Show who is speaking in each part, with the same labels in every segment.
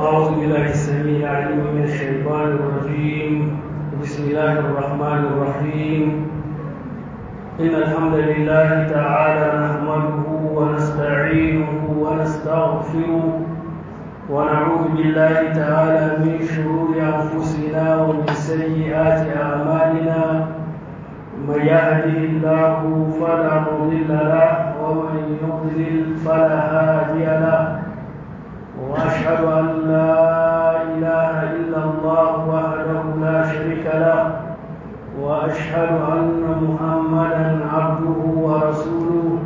Speaker 1: أعوذ بالله السميع العليم من الشيطان الرجيم بسم الله الرحمن الرحيم إن الحمد لله تعالى نحمده ونستعينه ونستغفره ونعوذ بالله تعالى من شرور أنفسنا ومن سيئات أعمالنا من يهده الله فلا مضل له ومن يضلل فلا هادي له واشهد ان لا اله الا الله وحده لا شريك له واشهد ان محمدا عبده ورسوله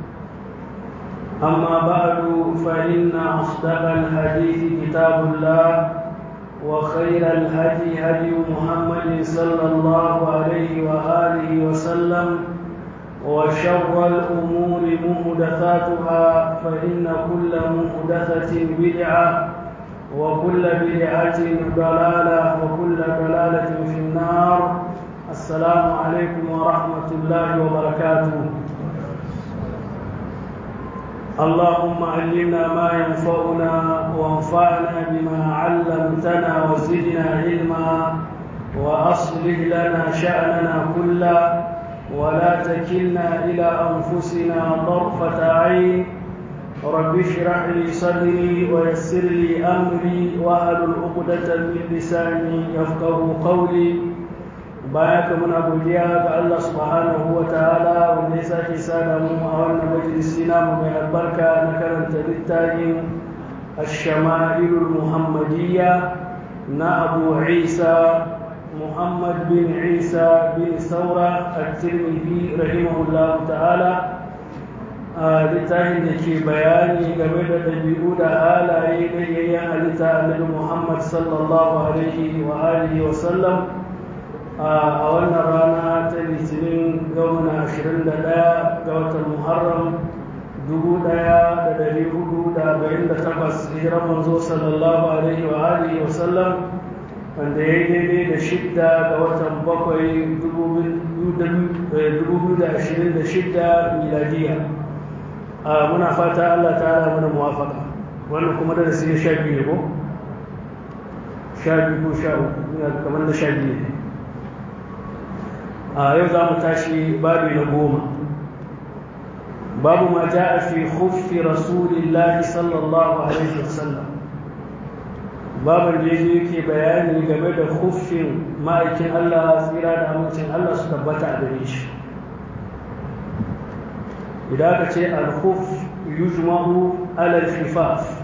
Speaker 1: اما بعد فان اصدق الحديث كتاب الله وخير الهدي هدي محمد صلى الله عليه واله وسلم وشر الأمور مهدثاتها فإن كل مهدثة بدعة وكل بدعة ضلالة وكل ضلالة في النار السلام عليكم ورحمة الله وبركاته اللهم علمنا ما ينفعنا وانفعنا بما علمتنا وزدنا علما وأصلح لنا شأننا كله ولا تكلنا إلى أنفسنا طرفة عين رب اشرح لي صدري ويسر لي أمري وأهل عقدة من لساني يفقه قولي baya muna godiya ga Allah subhanahu wa ta'ala wanda ya sake sada mu a wannan majalisi namu mai albarka na karanta littafin ash-shama'ilul muhammadiyya na Abu Isa محمد بن عيسى بن ثورة الترمذي رحمه الله تعالى littafin da ke bayani game da ɗabi'u da halaye na yayyan halitta annabi Muhammad sallallahu alaihi wa alihi wa sallam a wannan rana ta litinin gauna 21 ga watan Muharram 1448 hijiran manzo sallallahu alaihi wa alihi wa sallam wanda ya yi daidai da shidda ga watan bakwai 2026 miladiya muna fata Allah ta ala mana muwafaka wannan kuma da su sha biyu ne ko? sha biyu ko sha uku ina kamar da sha biyu ne a yau za mu tashi babu na goma babu ma ja'a fi khuffi rasulillahi sallallahu alaihi wasallam baban da yake bayani game da huffin ma'aikin Allah tsira da amincin Allah su tabbata a gare shi idan aka ce al-huff yujma'u alal khifaf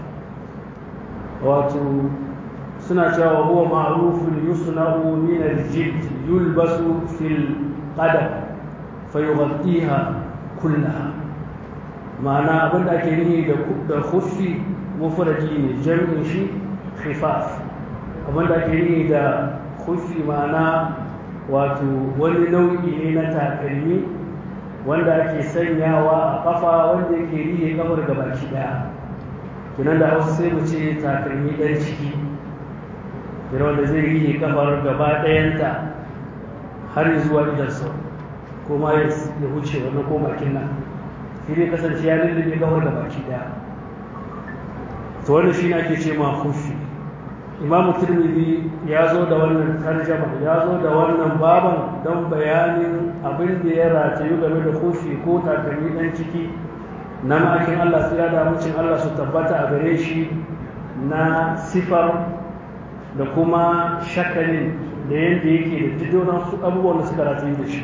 Speaker 1: wato suna cewa huwa ma'rufun yusna'u min al-jild yulbasu fil qadam fayughaddiha kullaha ma'ana abin da ake nihi da huffi mufradi ne jami'in shi khifaf abinda ake yi da kufi mana wato wani nau'i ne na takalmi wanda ake sanyawa a kafa wanda yake riye kafar gabaki daya kinan da hausa sai mu ce takalmi dan ciki kira wanda zai riye kafar gaba dayanta har zuwa idan sau kuma ya huce wannan ko bakin nan shi ne kasance ya lullube kafar gabaki daya to wannan shi ne ake ce ma kufi imamu turmidi ya zo da wannan tarjama ya zo da wannan baban don bayanin abin da ya ratayu game da kofi ko takalmi ɗan ciki na ma'akin allah tsira da amincin allah su tabbata a gare shi na sifar da kuma shakalin da yadda yake da didonan su abubuwan da suka ratayu da shi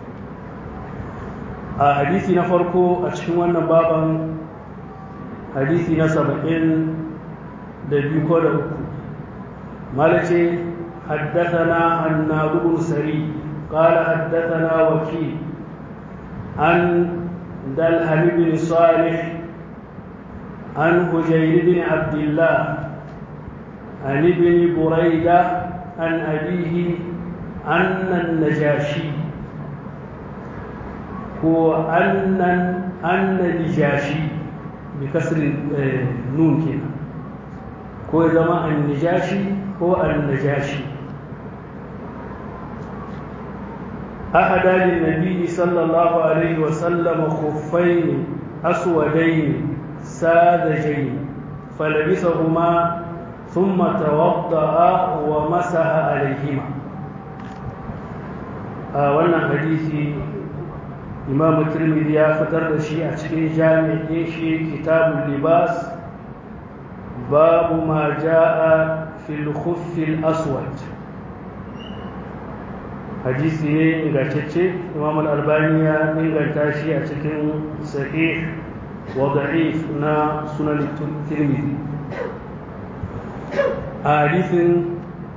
Speaker 1: a hadisi na farko a cikin wannan baban hadisi na saba'in da biyu ko da uku مالك حدثنا الناب بن سري قال حدثنا وكيل عن دلهم بن صالح عن هجير بن عبد الله عن ابن بريدة عن أبيه أن النجاشي هو أن أن النجاشي بكسر النون كده هو زمان النجاشي هو النجاشي أحد للنبي صلى الله عليه وسلم خفين أسودين ساذجين فلبسهما ثم توضأ ومسح عليهما wannan hadisi imamu tirmidhi ya fitar da shi a cikin jami'in shi kitabul libas babu ma ja'a fil khuffil aswad hadisi ne ingantacce imam al-albani ya inganta shi a cikin sahih wa da'if na sunan tirmidhi a hadisin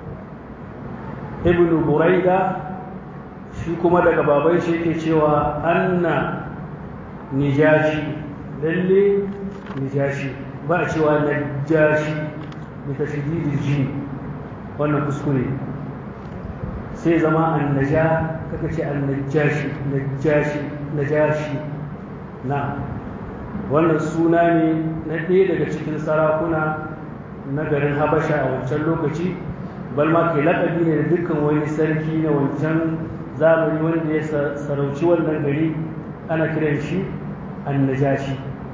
Speaker 1: ibn buraida shi kuma daga baban shi yake cewa anna nijashi lalle nijashi ba a cewa najashi da tashdidil jin wannan kuskure sai zama annaja kaka ce annajashi najashi najashi na wannan suna ne na ɗaya daga cikin sarakuna na garin habasha a wancan lokaci balma ke laƙabi ne da dukkan wani sarki na wancan zamani wanda ya sarauci wannan gari ana kiran shi annajashi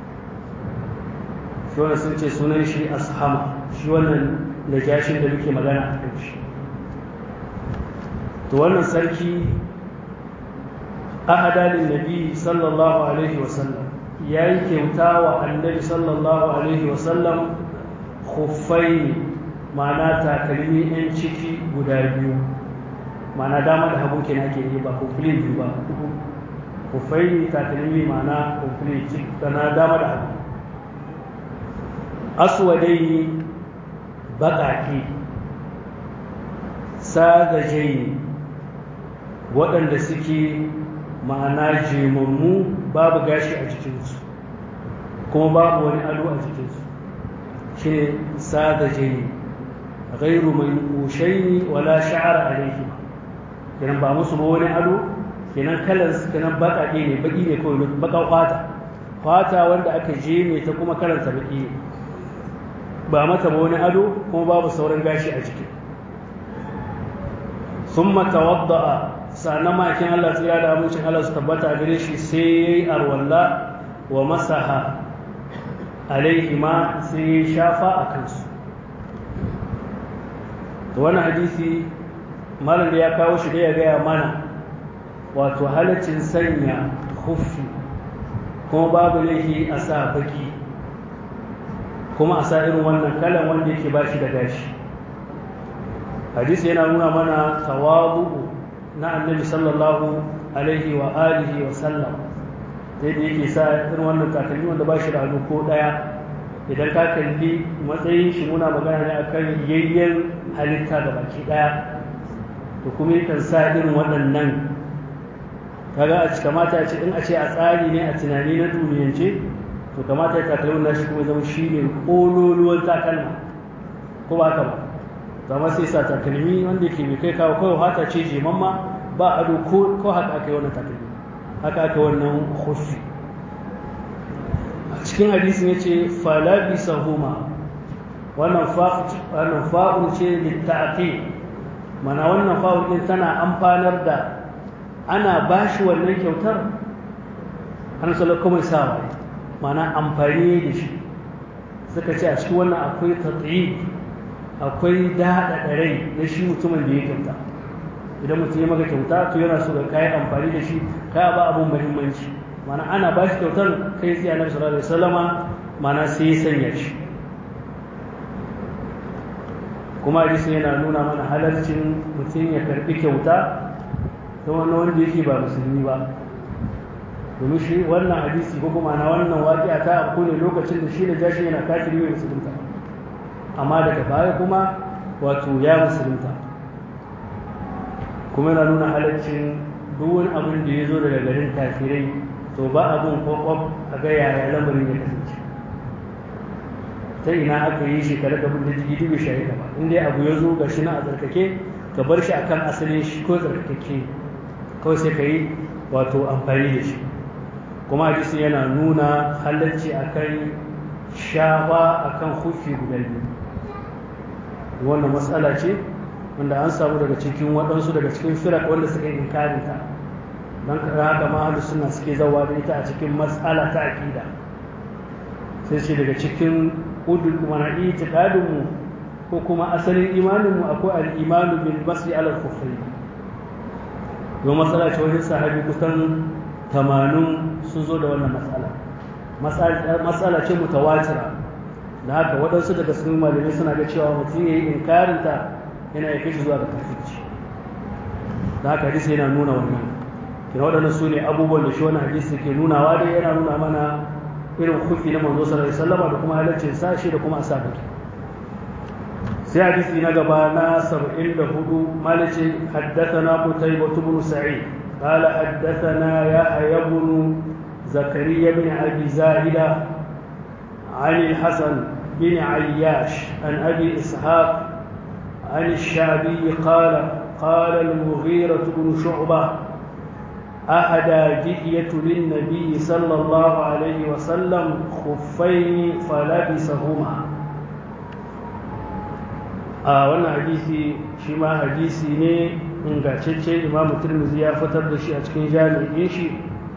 Speaker 1: shi wannan sun ce sunan shi ashama shi wannan najashin da muke magana a kan shi to wannan sarki ahadalin nabi sallallahu alaihi wasallam ya yi kyauta wa annabi sallallahu alaihi wasallam khuffai ma'ana takalmi 'yan ciki guda biyu ma'ana dama da hagu kenan ake yi ba complete biyu ba khuffai ne takalmi ma'ana complete ciki na dama da hagu aswadai baƙaƙe sagajai waɗanda suke ma'ana jemammu babu gashi a jikinsu kuma babu wani ado a jikinsu shi ne sagajai gairu mai kushaini wala sha'ar alaihi kenan ba musu ba wani ado kenan kalan kenan baƙaƙe ne baƙi ne kawai baƙa kwata kwata wanda aka je ne ta kuma kalansa baƙi ne ba mata ba wani ado kuma babu sauran gashi a jiki sun matawadda'a sannan makin Allah tsira da amincin Allah su tabbata gare shi sai ya yi arwalla wa masaha alaihi ma sai ya shafa a kansu to wani hadisi malam da ya kawo shi da ya gaya mana wato halaccin sanya huffi kuma babu laifi a sa baki kuma a sa irin wannan kalan wanda yake ba shi da gashi hadisi yana nuna mana tawabu na annabi sallallahu alaihi wa alihi wa sallam sai da yake sa irin wannan takalmi wanda ba shi da hannu ko daya idan ka kalli matsayin shi muna magana ne akan yayyen halitta da baki daya to kuma yakan sa irin waɗannan kaga a kamata a ce in a ce a tsari ne a tunani na duniyance to kamata ya takalmin nashi kuma zama shi ne ƙololuwan takalma ko ba ka ba zama sai sa takalmi wanda ke mai kai kawo kawai hata ce jemamma ba ado ko haka aka yi wannan takalmi haka aka wannan hufi a cikin hadisin ya ce falabi sahuma wannan fa'un ce littafi mana wannan fa'un ɗin tana amfanar da ana ba shi wannan kyautar an salo kuma sawa ne mana amfani da shi suka ce a cikin wannan akwai tatsi akwai daɗaɗa rai na shi mutumin da ya kyauta idan mutum ya maka kyauta to yana so ga kayi amfani da shi ka ba abun muhimmanci mana ana ba shi kyautar kai tsaye annabi sallallahu alaihi wasallama mana sai ya sanya shi kuma hadisi yana nuna mana halarcin mutum ya karbi kyauta ta wani wanda yake ba musulmi ba domin shi wannan hadisi ko kuma na wannan waƙi'a ta abu ne lokacin da shi da jashi yana kafiri mai musulunta amma daga baya kuma wato ya musulunta kuma yana nuna halaccin duk wani abin da ya zo daga garin kafirai to ba abin kwakwab a ga yaya lamarin ya kasance ta ina aka yi shi kare da da jigi dubi shayi ba in dai abu ya zo ga shi na a tsarkake ka bar shi akan asalin shi ko tsarkake kawai sai ka yi wato amfani da shi kuma hadisin yana nuna halarci akan shafa akan hufi guda biyu wannan matsala ce wanda an samu daga cikin waɗansu daga cikin firak wanda suka yi inkarinta don haka ma suna suke zawa da ita a cikin matsala ta aƙida sai ce daga cikin udul mana itikadinmu ko kuma asalin imaninmu akwai al'imanu bil masri ala kufri yau matsala ce wajen sahabi kusan tamanin sun zo da wannan matsala matsala ce mutawatira da haka waɗansu daga cikin malamai suna ga cewa mutum ya yi inkarinta yana ya kashi zuwa ga kafirci da haka hadisi yana nuna wannan kina waɗannan su ne abubuwan da shi wani hadisi ke nunawa dai yana nuna mana irin kufi na manzo sallallahu alaihi wasallam da kuma halaccin sashi da kuma asabaki sai hadisi na gaba na 74 malice haddathana qutaybah ibn sa'id qala haddathana yahya ibn zakariya ibn abi zaida عن الحسن بن عياش عن أبي إسحاق عن الشعبي قال قال المغيرة بن شعبة أهدى دحية للنبي صلى الله عليه وسلم خفين فلبسهما a wannan hadisi shi ma hadisi ne ingantacce imamu turmizi ya fitar da shi a cikin jami'in shi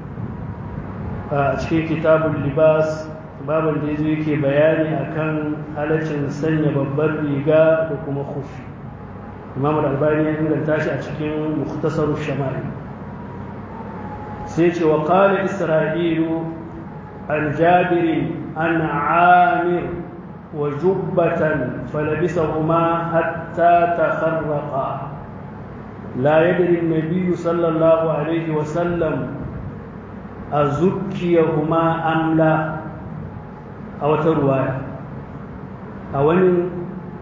Speaker 1: a cikin kitabun libas babin da yazo yake bayani akan halaccin sanya babbar riga da kuma khufi imam al-albani ya inganta shi a cikin mukhtasar shamari sai ce wa qala isra'ilu an jabir an amir wa jubbatan falabisahuma hatta takharraqa لا يدري النبي صلى الله عليه وسلم أزكيهما أم لا أو ترواية أو أن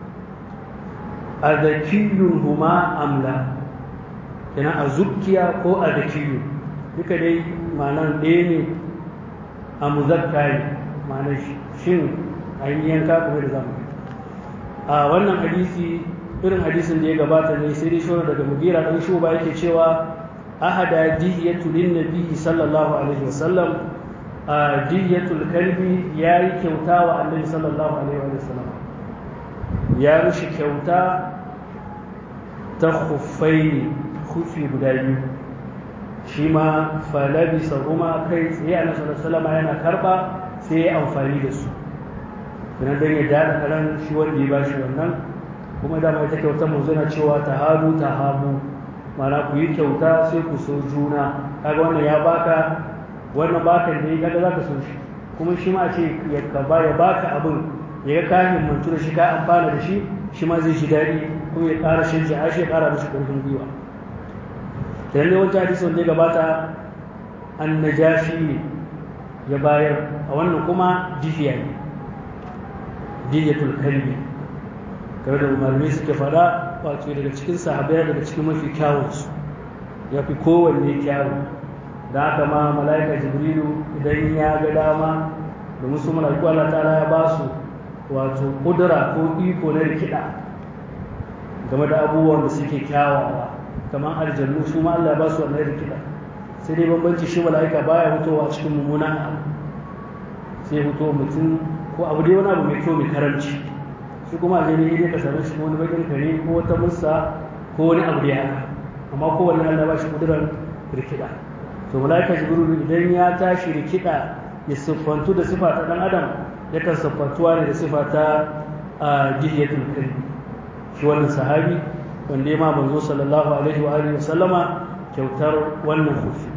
Speaker 1: أذكيهما أم لا كنا أزكيا أو أذكي duka dai ma'anar ɗaya ne a muzakka ne ma'anar shin an yi yanka kuma da zamu a wannan hadisi irin hadisin da ya gabata ne sai dai shawara daga mugira ɗan shuba yake cewa ahada diyatu lin nabi sallallahu alaihi wasallam a diyatul kalbi ya yi kyauta wa annabi sallallahu alaihi wasallam ya mishi kyauta ta khuffaini khufi guda biyu shi ma falabi saruma kai tsaye a nasarar salama yana karba sai ya amfani da su don don ya daɗa karan shi wanda ya ba shi wannan kuma dama ita kyautar mu zana cewa ta habu ta habu mana ku yi kyauta sai ku so juna kaga wannan ya baka wannan baka da ya kaga zaka so shi kuma shi ma ce ya ka ba ya baka abin ya ga ka himmantu da shi ka amfana da shi shi ma zai shi daɗi kuma ya ƙara shi ya ya ƙara mishi ƙarfin gwiwa kenan dai wancan hadisi wanda ya gabata an najashi ne ya bayar a wannan kuma dihiya ne dihiyatul kalbi kamar da malamai suke fada wato daga cikin sahabai daga cikin mafi kyawunsu ya fi kowanne kyawu da haka ma mala'ika jibrilu idan ya ga dama da musu mala'iku Allah ta'ala ya ba su wato kudura ko iko na rikida game da abubuwan da suke kyawawa kamar aljannu su ma Allah ya ba su wannan rikida sai dai bambanci shi mala'ika baya fitowa cikin mummunan abu sai fito mutum ko abu dai wani abu mai kyau mai karamci shi kuma aljani ne ka same shi wani bakin kare ko wata musa ko wani abu da ya haka amma kowanne Allah ba shi kudurar rikida to malaika jibril idan ya tashi rikida ya siffantu da sifa ta dan adam yakan siffantuwa ne da sifa ta jihiyatul kalbi shi wannan sahabi wanda ya ma manzo sallallahu alaihi wa alihi sallama kyautar wannan kufi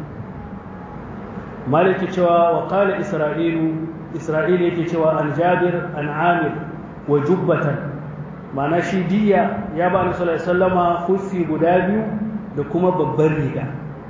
Speaker 1: maliki cewa wa qala isra'ilu isra'ilu yake cewa an jabir an amir wa jubbatan ma'ana shi diya ya ba ni sallallahu alaihi wasallama kufi guda biyu da kuma babbar riga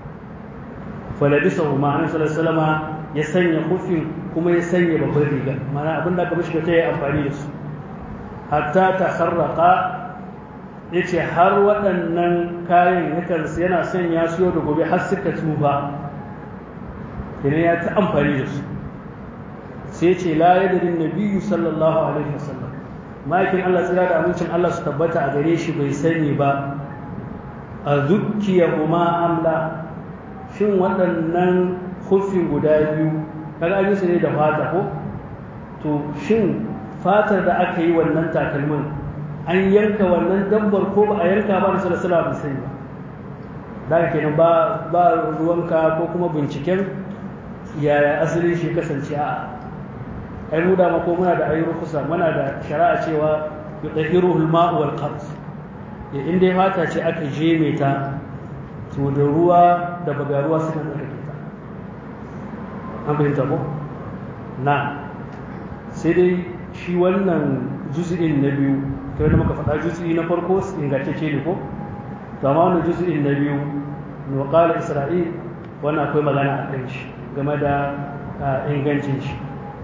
Speaker 1: falabisa ma'ana sallallahu alaihi wasallama ya sanya kufin kuma ya sanya babbar riga ma'ana abin da aka mishi ta yi amfani da su hatta ta kharraqa ya ce har waɗannan kayan yakan yana sanya su yau da gobe har suka tsufa idan ya ta amfani da su sai ce la yadrin nabiyyu sallallahu alaihi wasallam ma'aikin Allah tsira da amincin Allah su tabbata a gare shi bai sani ba a zukkiya kuma amla shin waɗannan hufi guda biyu kaga an yi su ne da fata ko to shin fatar da aka yi wannan takalmin an yanka wannan dabbar ko ba a yanka ba da salasala bai sani ba da kenan ba ba ruwanka ko kuma binciken yaya asalin shi kasance a ai mu dama ko muna da ayyukan kusa muna da shari'a cewa yudhiruhu al-ma'u wal qard ya inda ya fata ce aka jeme ta to da ruwa da bagaruwa suna tsarkake ta an fahimta ko na sai dai shi wannan juz'in na biyu kai da muka faɗa juz'i na farko ingantacce ne ko to amma wannan juz'in na biyu no qala isra'il wannan akwai magana a kan shi game da ingancin shi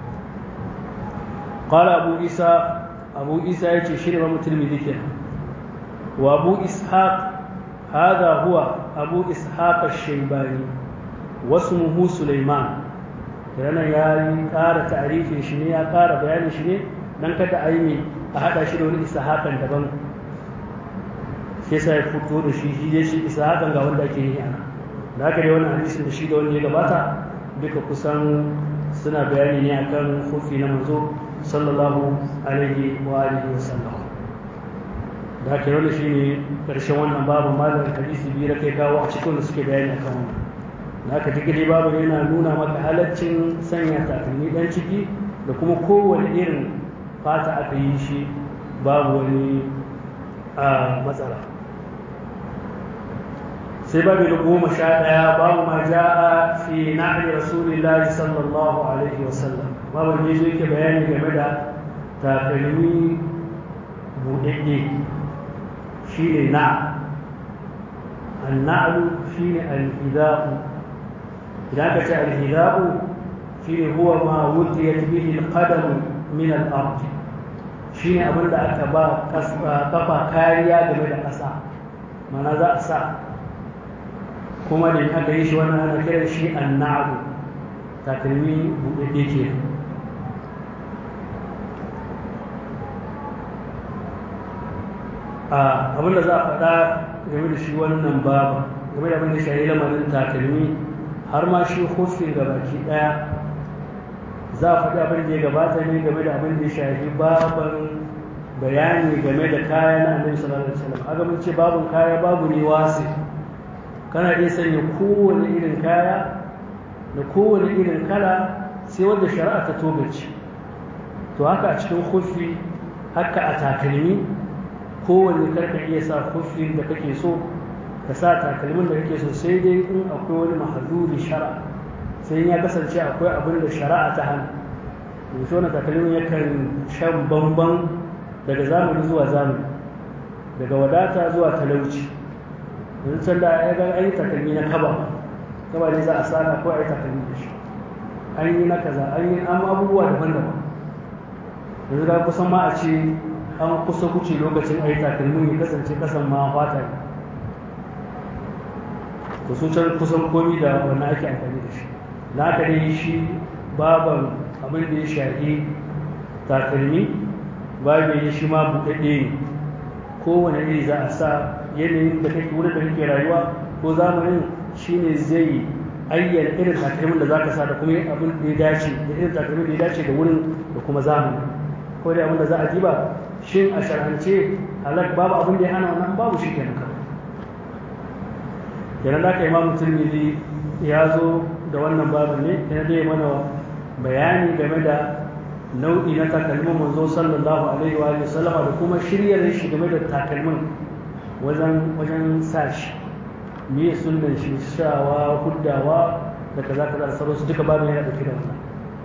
Speaker 1: qala abu isa abu isa yace shi ne mamu tirmidhi kenan wa abu ishaq هذا هو أبو إسحاق الشيباني واسمه سليمان yana ya yi ƙara ta'arifin shi ne ya ƙara bayanin shi ne don kada a yi a haɗa shi da wani ishaƙan daban sai sa ya fito da shi shi shi ishaƙan ga wanda ake yi ana da haka dai wani hadisin da shi da wanda ya gabata duka kusan suna bayani ne akan hufi na manzo sallallahu alaihi wa alihi wa sallam da haka wani shi ne ƙarshen wannan babu malamin hadisi biyu da kai kawo a cikin da suke bayani akan wannan da haka duk dai babu yana nuna maka halaccin sanya takalmi dan ciki da kuma kowane irin fata aka yi shi babu wani a matsala sai babu da goma sha ɗaya babu ma ja'a fi na'li rasulillahi sallallahu alaihi wasallam babu ne zai ke bayani game da takalmi buɗaɗɗe shi ne na النعل شيء الإذاء إذا كان الهداء شيء هو ما وطيت به القدم من الأرض شيء أبن أكبا كفا كاريا game da ƙasa mana za a sa kuma da aka yi shi wannan ana kiran shi annabu takalmi buɗaɗɗe ke abin da za a faɗa game da shi wannan babu game da abin da shahi lamarin takalmi har ma shi hufin ga baki daya za a faɗi abin da ya gabata ne game da abin da ya shafi baban bayani game da kaya na annabi sallallahu alaihi wasallam aga mun ce babun kaya babu ne wasi kana iya sanya kowane irin kaya da kowane irin kala sai wanda shari'a ta togace to haka a cikin hufi haka a takalmi kowane karka iya sa hufin da kake so ka sa takalmin da kake so sai dai in akwai wani mahazuri shara sai ya kasance akwai abin da shari'a ta hana da shi wani takalmin yakan shan bamban daga zamani zuwa zamani daga wadata zuwa talauci yanzu can da ya ga an yi takalmi na kaba kaba ne za a sana ko a yi takalmi da shi an yi na kaza an yi an abubuwa daban-daban yanzu ga kusan ma a ce an kusa kuce lokacin a yi takalmin ya kasance kasan ma fata ne to su can kusan komi da wannan ake amfani da shi na aka dai shi baban abin da ya shahi takalmi babu ya shi ma buɗaɗɗe ne kowane iri za a sa yanayin da kake wurin da kake rayuwa ko zamanin shine zai ayyana irin takalmin da za ka sa da kuma abin da ya dace da irin takalmin da ya dace da wurin da kuma zamani ko dai abin da za a ji ba shin a shar'ance halak babu abin da ya hana wannan babu shi kenan kawai kenan da aka imamu turmidi ya zo da wannan babin ne ya zai mana bayani game da nau'i na takalmin manzo sallallahu alaihi wa sallama da kuma shiryar shi game da takalmin wajen wajen sa shi me sunnan shi shawa huddawa da kaza kaza da sauransu duka babin yana dauke da wannan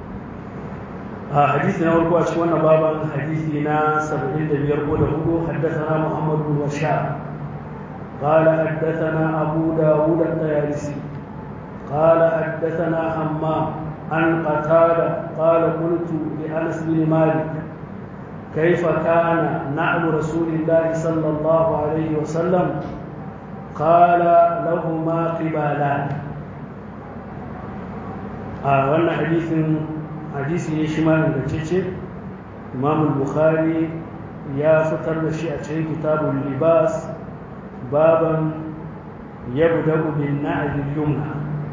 Speaker 1: a hadisi na farko a cikin wannan baban hadisi na 75 ko da hudu haddathana Muhammad bin Bashar قال حدثنا أبو داود الطيالسي قال حدثنا حمام عن قتادة قال قلت لأنس بن مالك كيف كان نعل رسول الله صلى الله عليه وسلم قال لهما قبالان آه وانا حديث حديث يشمال الجيش إمام البخاري يا فتر الشيء كتاب اللباس بابا يبدأ بالنعل اليمنى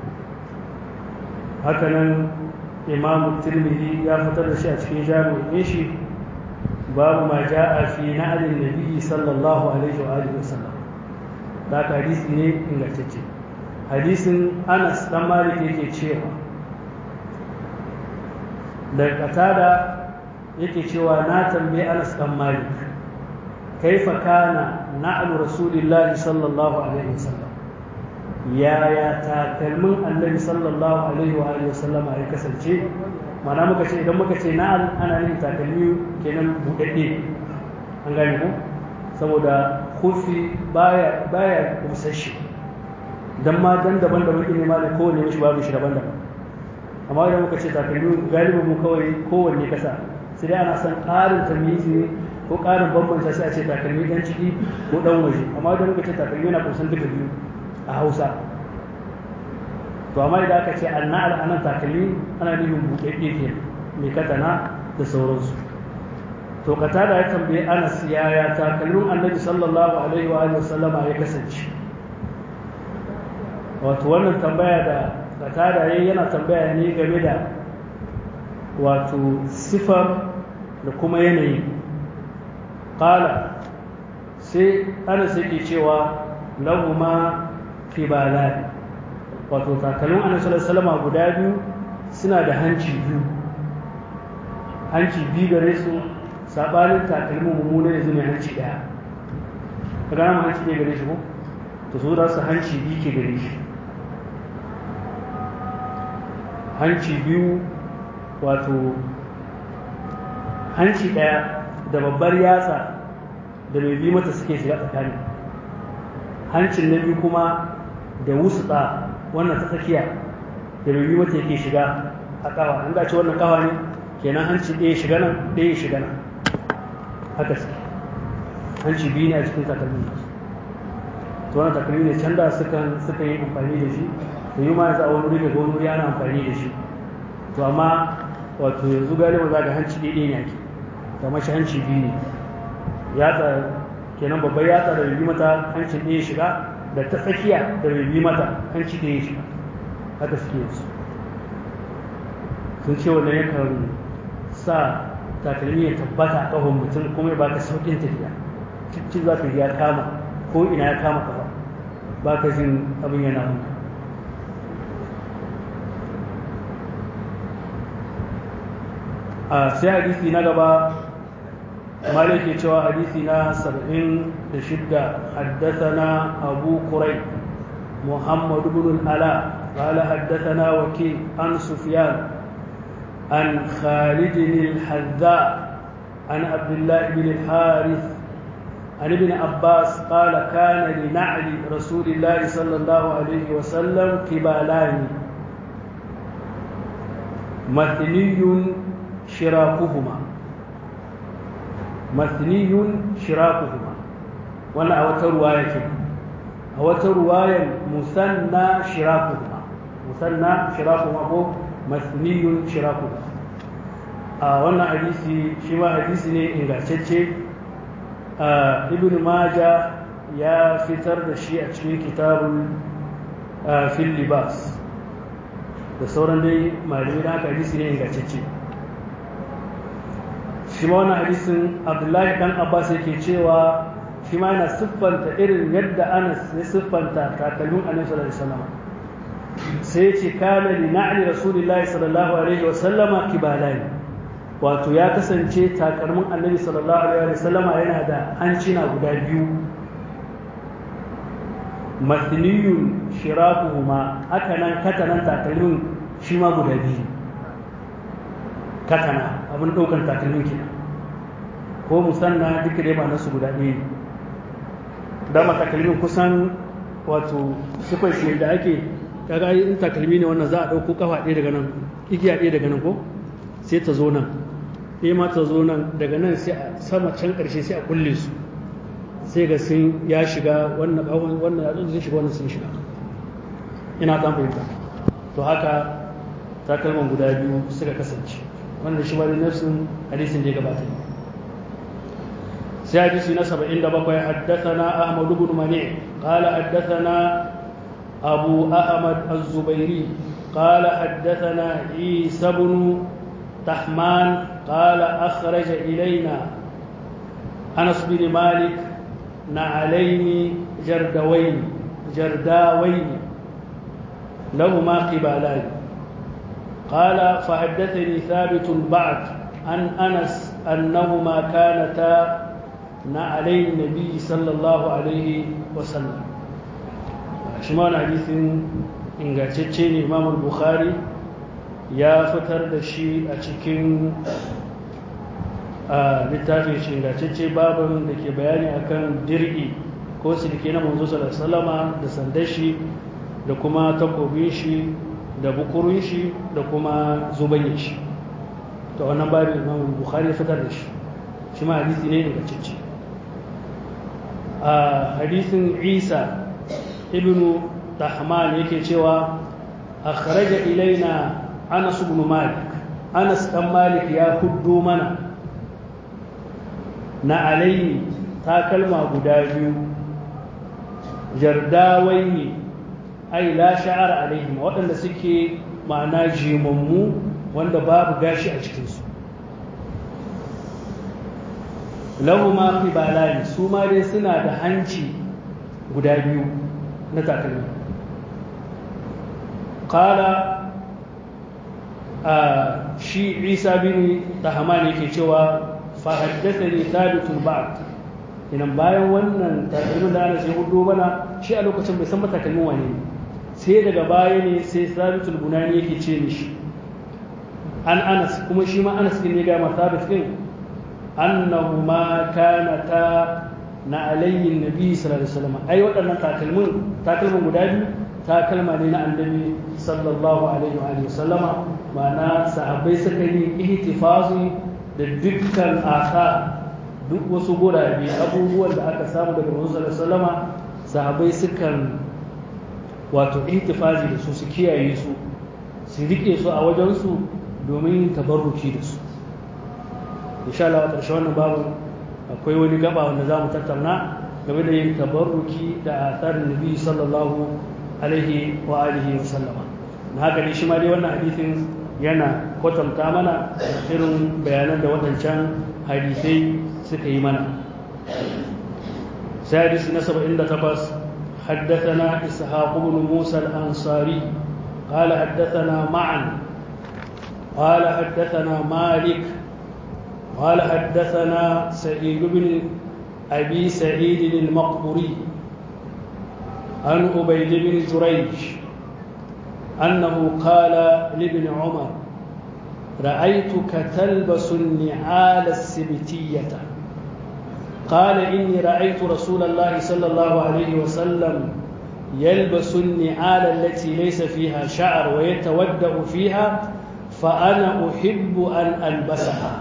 Speaker 1: هكذا إمام الترمذي يا فتر الشيء في جامع إيشي باب ما جاء في نعل النبي صلى الله عليه وآله وسلم ذاك حديث ne ingantacce hadisin Anas dan Malik yake cewa da katada yake cewa na tambaye Anas dan Malik kaifa kana na'lu rasulillahi sallallahu alaihi wasallam yaya takalmin annabi sallallahu alaihi wa alihi wasallam ya kasance mana muka ce idan muka ce na'al ana nufin takalmi kenan budadde an gane ko saboda kufi baya baya kusasshe dan ma dan daban-daban ne ma da kowanne mishi babu shi daban-daban amma idan muka ce takalmi galibin mu kawai kowanne kasa sai dai ana son ƙarin tamizi ne ko ƙarin bambanta sai a ce takalmi ɗan ciki ko ɗan waje amma idan muka ce takalmi yana kusan duka biyu a hausa to amma idan aka ce annal anan takalmi ana nufin buɗaɗɗe ke mai katana da sauransu to katada ya tambaye anas yaya takalmin annabi sallallahu alaihi wa sallama ya kasance wato wannan tambaya da katada yayi yana tambaya ne game da wato sifar da kuma yanayi qala sai anas yake cewa lahuma kibalan wato takalmin annabi sallallahu alaihi wasallam guda biyu suna da hanci biyu hanci biyu gare su sabanin takalmin mummuna yanzu mai hanci daya kaga mu hanci ne gare shi ko to su da su hanci biyu ke gare shi hanci biyu wato hanci daya da babbar yatsa da mai bi mata suke shiga tsakani hancin na biyu kuma da wusutsa wannan ta tsakiya da mai bi mata yake shiga a kawa an dace wannan kawa ne kenan hanci ɗaya shiga nan ɗaya shiga nan haka suke hanci biyu ne a cikin takalmin nasu to wannan takalmi ne can da suka suka yi amfani da shi to yi ma yanzu a wani wuri daga wani wuri ana amfani da shi to amma wato yanzu galiba za ga hanci ɗaya ne ake kamar shi hanci biyu ne yatsa kenan babbar yatsa da bibi mata hancin ɗaya shiga da ta tsakiya da bibi mata hanci ɗaya shiga haka suke yanzu sun ce wannan yakan sa takalmi ya tabbata a ƙahon mutum kuma ya baka sauƙin tafiya cikin za ka ya kama ko ina ya kama kafa ba ka jin abin yana hunka a sai hadisi na gaba مالك يتوى حديثنا سبعين لشدة حدثنا أبو كريب محمد بن الألاء قال حدثنا وكيل عن سفيان عن خالد الحذاء عن عبد الله بن الحارث عن ابن عباس قال كان لنعل رسول الله صلى الله عليه وسلم كبالان مثني شراكهما mathniyun shirakuhuma wannan a wata ruwaya ke a wata ruwayan musanna shirakuhuma musanna shirakuhuma ko mathniyun shirakuhuma a wannan hadisi shi ma hadisi ne ingantacce ibn maja ya fitar da shi a cikin kitabun fil libas da sauran dai malamai da haka hadisi ne ingantacce shi ma wani hadisin abdullahi dan abbas yake cewa shi ma yana siffanta irin yadda anas ya siffanta takalmin annabi sallallahu alaihi wasallam sai ya ce kana li na'li rasulillahi sallallahu alaihi wasallama kibalani wato ya kasance takalmin annabi sallallahu alaihi wasallama yana da hancina guda biyu mathniyun shirakuhuma haka nan katanan takalmin shi ma guda biyu katana abin ɗaukan takalmin kenan ko musanna duka dai ba su guda ɗaya ne dama takalmin kusan wato sifar shi da ake kaga in takalmi ne wannan za a ɗauko kafa ɗaya daga nan igiya ɗaya daga nan ko sai ta zo nan ɗaya ma ta zo nan daga nan sai a sama can ƙarshe sai a kulle su sai ga sun ya shiga wannan ƙawon wannan ya sun shiga wannan sun shiga ina kan fahimta to haka takalman guda biyu suka kasance wannan shi wani nafsin hadisin da ya gabata sai hadisi na 77 haddathana ahmad ibn mani qala haddathana abu ahmad az-zubairi qala haddathana isa ibn tahman qala akhraja ilayna anas bin malik نعلين جردوين جرداوين لهما قبالان قال فحدثني ثابت بعد عن أنس أنهما كانتا na alayhi nabi sallallahu alaihi wasallam shi ma hadisin ingantacce ne imam bukhari ya fitar da shi a cikin littafin shi ingantacce babin da ke bayani akan dir'i ko silke na manzo sallallahu da sandar shi da kuma takobin shi da bukurun shi da kuma zubayin shi to wannan babin imam bukhari ya fitar da shi shi ma hadisi ne ingantacce a hadisin isa ibnu tahman yake cewa akhraja ilaina anas ibn malik anas dan malik ya huddo mana na alayhi takalma guda biyu jardawai ne ai la sha'ar alaihim waɗanda suke ma'ana jimammu wanda babu gashi a cikinsu lahu ma fi balani su ma dai suna da hanci guda biyu na takalmi kala a shi isa bin tahaman yake cewa fahaddasa ne sabitul ba'd inan bayan wannan takalmin da ana sai hudu bana shi a lokacin bai san matakalmin wane ne sai daga baya ne sai sabitul bunani yake ce mishi an anas kuma shi ma anas ne ga ma sabit din annahuma kanata na alayyin nabi sallallahu alaihi wasallam ai waɗannan takalmin takalmin guda biyu takalma ne na annabi sallallahu alaihi wa sallama ma'ana sahabbai suka yi ihtifazi da dukkan asa duk wasu gurabe abubuwan da aka samu daga manzo sallallahu alaihi wasallama sahabbai sukan wato ihtifazi da su su kiyaye su su rike su a wajen su domin tabarruki da su insha Allah a ƙarshe wannan babu akwai wani gaba wanda za mu tattauna game da yin tabarruki da atharin nabi sallallahu alaihi wa alihi wa sallama na haka ne shi ma dai wannan hadisin yana kwatanta mana irin bayanan da waɗancan hadisai suka yi mana sai hadisi na 78 حدثنا إسحاق بن موسى الأنصاري قال حدثنا معا قال حدثنا مالك قال حدثنا سعيد بن أبي سعيد المقبري عن أبيد بن جريج أنه قال لابن عمر رأيتك تلبس النعال السبتية قال إني رأيت رسول الله صلى الله عليه وسلم يلبس النعال التي ليس فيها شعر ويتودأ فيها فأنا أحب أن ألبسها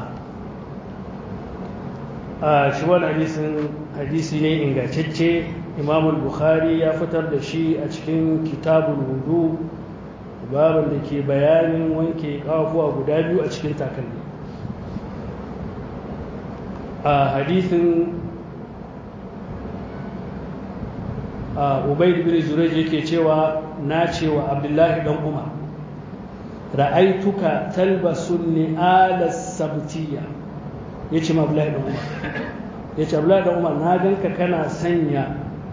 Speaker 1: shi wani hadisin hadisi ne ingantacce imamul bukhari ya fitar da shi a cikin kitabul wudu babin da ke bayanin wanke kafuwa guda biyu a cikin takalmi a hadisin a ubaid bin zurej yake cewa na cewa abdullahi dan umar ra'aituka talbasun ni'alas sabtiyya ya ce mabulai da umar ya ce abulai da umar na ganka kana sanya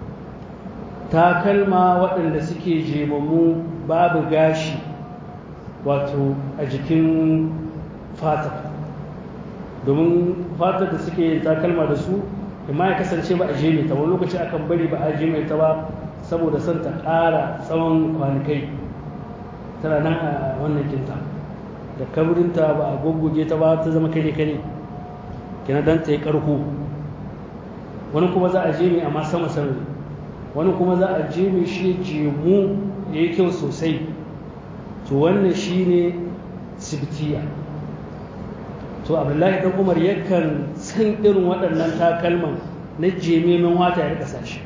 Speaker 1: takalma waɗanda suke jemammu babu gashi wato a jikin fata domin fatar da suke yin takalma da su imma ya kasance ba a jeme ta wani lokaci akan bari ba a jeme ta ba saboda son ta ƙara tsawon kwanakai tana nan a wannan kinta da kaburinta ba a goggoge ta ba ta zama kare kare kina dan ta yi karko wani kuma za a je mai amma sama sama wani kuma za a je mai shi jemu ya yi kyau sosai to wannan shi ne sibitiya to abdullahi dan umar yakan san irin waɗannan takalman na jeme min wata ya rika sashi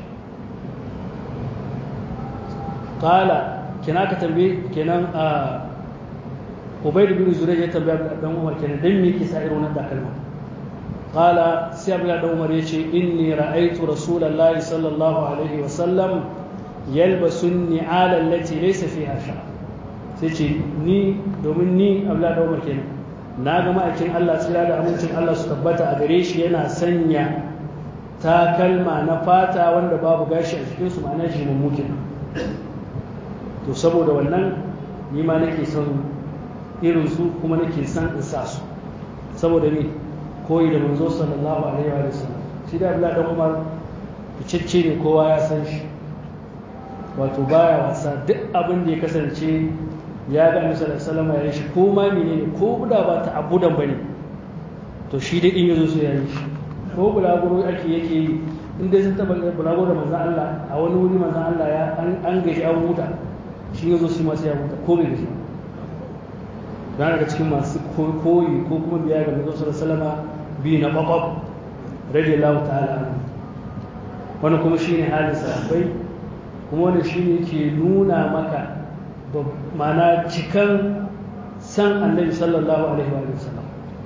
Speaker 1: kala kina ka tambaye kenan a ubaidu bin zurai ya tambaya dan umar kenan dan me yake sa irin wannan takalman قال سيب الله عمر يشي إني رأيت رسول الله صلى الله عليه وسلم يلبس النعال التي ليس فيها شعر سيشي ني دومن ني أبلا عمر كنا ناغا ما أكين الله سلا da amincin Allah su tabbata a gare shi yana sanya takalma na fata wanda babu gashi a cikin su ma'ana shi mummukin to saboda wannan ni ma nake son irin su kuma nake son in sa su saboda me koyi da manzo sallallahu alaihi wa sallam shi da abdullahi dan umar ficicce ne kowa ya san shi wato baya wasa duk abin da ya kasance ya ga annabi sallallahu alaihi ya yi shi ko ma menene ko da ba ta abudan bane to shi dai in yazo sai ya yi shi ko bulaguro ake yake yi in dai sun taba bulaguro da manzon Allah a wani wuri manzon Allah ya an gaji an huta shi yazo shi ma sai ya huta ko bai gaji ba daga cikin masu koyi ko kuma biya ga manzon sallallahu alaihi wasallam bi na babab radiyallahu ta'ala anhu wani kuma shine halin sahabbai kuma wani shine ke nuna maka mana cikan san annabi sallallahu alaihi wa sallam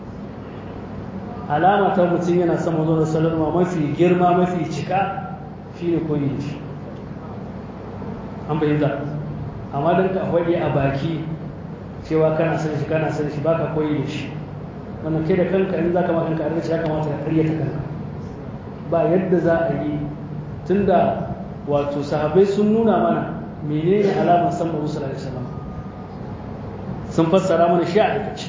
Speaker 1: alama ta mutum yana son manzon sallallahu mafi girma mafi cika shine koyi da shi an bayyana amma dan ka faɗi a baki cewa kana son shi kana son shi baka koyi da shi wannan kai da kanka in zaka ma kanka arziki ya kamata ka ƙaryata kanka ba yadda za a yi tunda wato sahabbai sun nuna mana menene alamar san manzo sallallahu alaihi wasallam sun fassara mana shi a aikace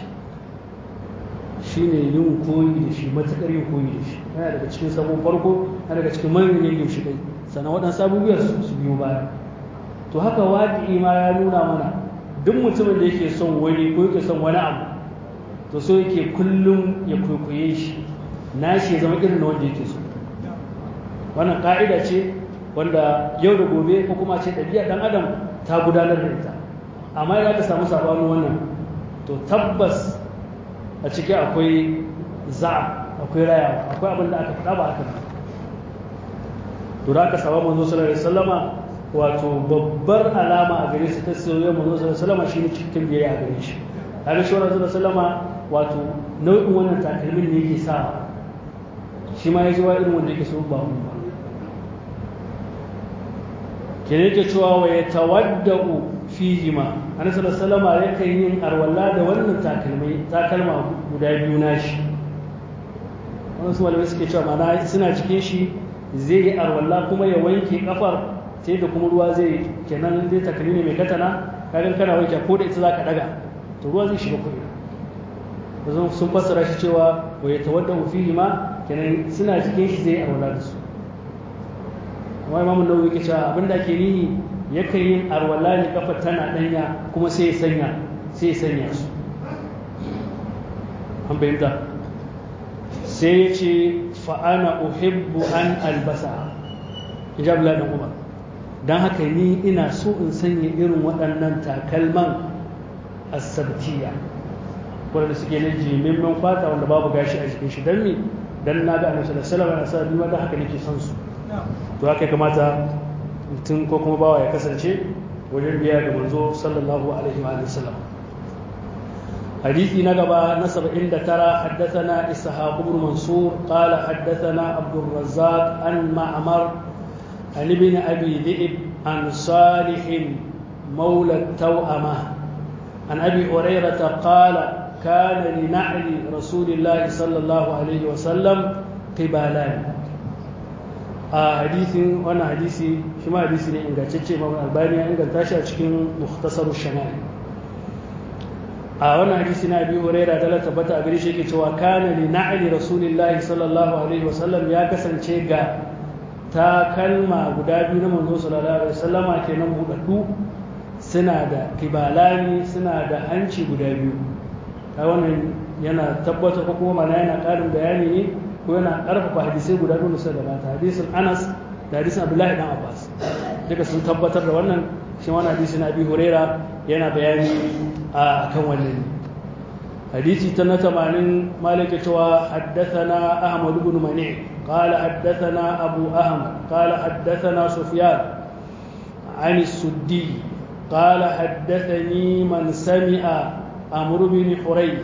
Speaker 1: shine yin koyi da shi matakar yin koyi da shi yana daga cikin sabon farko yana daga cikin manyan yin shi kai sannan waɗansu abubuwa su biyo baya to haka waƙi ma ya nuna mana duk mutumin da yake son wani ko yake son wani abu to so yake kullum ya kwaikwaye shi nashi ya zama irin na wanda yake so wannan ka'ida ce wanda yau da gobe ko kuma ce ɗabi'a ɗan adam ta gudanar da ita amma idan aka samu sabanin wannan to tabbas a ciki akwai za akwai raya akwai abin da aka faɗa ba haka ba to da aka samu manzo sallallahu alaihi wasallama wato babbar alama a gare su ta soyayya manzo sallallahu alaihi wasallama shine cikin biyayya a gare shi kaga shi wannan sallallahu alaihi wasallama wato nau'in wannan takalmin ne yake sa shi ma ya ji wa irin wanda yake so ba mu ba ke yake cewa wa ya tawadda'u fihi ma annabi sallallahu alaihi yakan yin arwalla da wannan takalmai takalma guda biyu nashi wannan su malamai suke cewa mana suna cikin shi zai yi arwalla kuma ya wanke kafar sai da kuma ruwa zai kenan zai takalmi ne mai katana kagan kana wanke ko da ita zaka daga to ruwa zai shiga kuɗi yanzu sun fassara shi cewa wa ya tawadda'u fihi ma kenan suna cikin shi zai arwalla da su amma imamu nawawi yake cewa abin da ake nihi yakan yin arwala ne kafa tana danya kuma sai ya sanya sai ya sanya su an bayyanta sai ya ce fa'ana uhibbu an albasa ijab la dan umar dan haka ni ina so in sanya irin waɗannan takalman asabtiya wanda suke na jimimmin fata wanda babu gashi a jikin shi dan me dan na ga annabi sallallahu alaihi wasallam yana sa ni ma da haka nake son su to haka kamata mutum ko kuma bawa ya kasance wajen biya ga manzo sallallahu alaihi wa sallam حديثي نقبة نسب عند ترى حدثنا إسحاق بن منصور قال حدثنا عبد الرزاق عن معمر عن ابن أبي ذئب عن صالح مولى التوأمة عن أبي هريرة قال كان لنعل رسول الله صلى الله عليه وسلم قبالان a hadisin wannan hadisi shi ma hadisi ne ingantacce ma albani ya inganta shi a cikin mukhtasar shama'il a wannan hadisi na abi huraira da tabbata a gare shi yake cewa kana li na'li rasulillahi sallallahu alaihi wasallam ya kasance ga takalma guda biyu na manzo sallallahu alaihi wasallama kenan budaddu suna da kibalani suna da hanci guda biyu kai wannan yana tabbata ko kuma mana yana karin bayani ne ko yana karfafa hadisai guda biyu da gabata hadisin Anas da hadisin Abdullahi dan Abbas duka sun tabbatar da wannan shi wannan hadisi na Abi Huraira yana bayani a kan wannan hadisi ta na 80 Malik cewa haddathana Ahmad ibn Mani qala haddathana Abu Ahmad qala haddathana Sufyan عن السدي قال حدثني من سمع عمرو بن حريث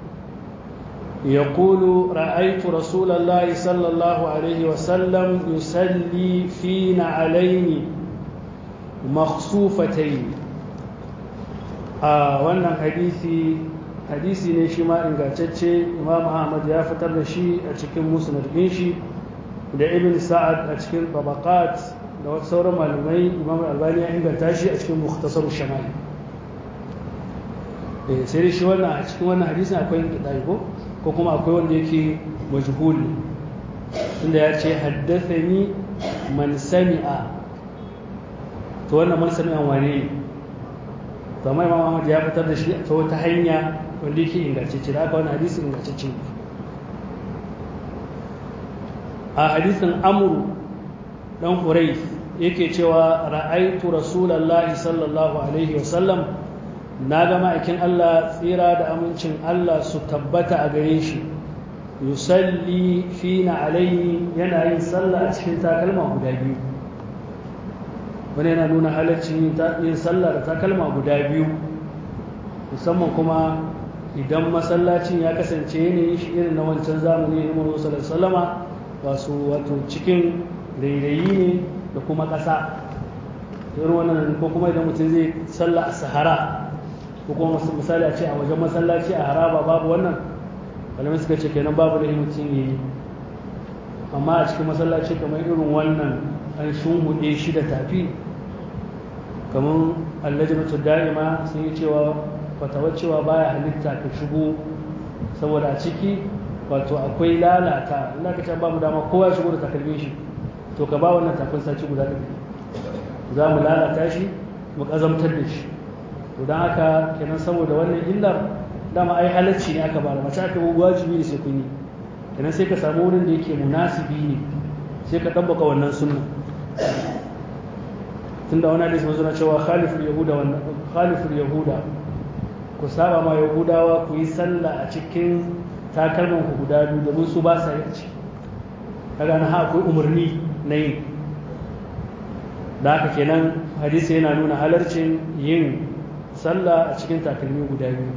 Speaker 1: يقول رأيت رسول الله صلى الله عليه وسلم يصلي في نعلين مخصوفتين a wannan hadisi hadisi ne shi ma ingantacce imam ahmad ya fitar da shi a cikin musnad din shi da ibn sa'ad a cikin tabaqat da wasu sauran malamai imam albani ya inganta shi a cikin mukhtasar shamali eh sai shi wannan a cikin wannan hadisin akwai kidai ko ko kuma akwai wanda yake majhul inda ya ce haddathani man sami'a to wannan man sami'a wane ne to amma imam Ahmad ya fitar da shi ta wata hanya wanda yake ingantacce da aka wani hadisi ingantacce a hadisin amru dan Quraysh yake cewa ra'aitu rasulullahi sallallahu alaihi wasallam na ga ma'aikin Allah tsira da amincin Allah su tabbata a gare shi yusalli fina alaihi yana yin sallah a cikin takalma guda biyu wani yana nuna halaccin yin sallah da takalma guda biyu musamman kuma idan masallacin ya kasance yanayin shi irin na wancan zamani na Muhammadu sallallahu alaihi wasu wato cikin rairayi ne da kuma ƙasa irin wannan ko kuma idan mutum zai sallah a sahara ko kuma misali a ce a wajen masallaci a haraba babu wannan malamai suka ce kenan babu da mutum yi amma a cikin masallaci kamar irin wannan an shunhuɗe shi da tafi kamar allajinatu da'ima sun yi cewa fatawar cewa baya halitta ka shigo saboda a ciki wato akwai lalata Allah ka can ba mu dama kowa shigo da takalmin shi to ka ba wannan tafin saci guda ɗaya za mu lalata shi mu ƙazamtar da shi to don haka kenan saboda wannan illar dama ai halacci ne aka bada mace aka wajibi ne sai kun yi kenan sai ka samu wurin da yake munasibi ne sai ka ɗabbaka wannan sunna tunda wani hadisi mazuna cewa khaliful yahuda wannan khaliful yahuda ku saba ma yahudawa ku yi sallah a cikin takalman ku guda biyu domin su ba sa yi a ciki kaga na ha akwai umarni na yin da haka kenan hadisi yana nuna halarcin yin sallah a cikin takalmi guda biyu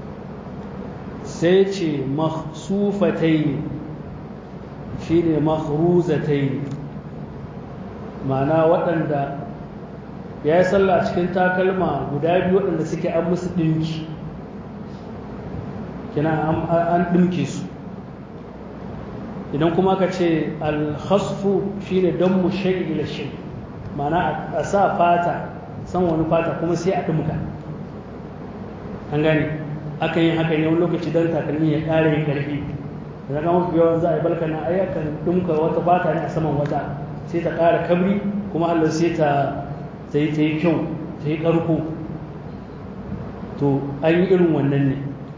Speaker 1: sai ce mahsufatai shi ne mahruzatai ma'ana waɗanda ya yi sallah a cikin takalma guda biyu waɗanda suke an musu ɗinki kina an ɗinke su idan kuma ka ce alhasfu shi ne don mu shai ila shai ma'ana a sa fata san wani fata kuma sai a ɗumka an gane aka yi haka ne wani lokaci don takalmi ya ƙara yin ƙarfi da zaka mafi yawan za a yi balka na ayyakan ɗumka wata fata ne a saman wata sai ta ƙara kabri kuma allah sai ta ta yi ta yi kyau ta yi ƙarko to an yi irin wannan ne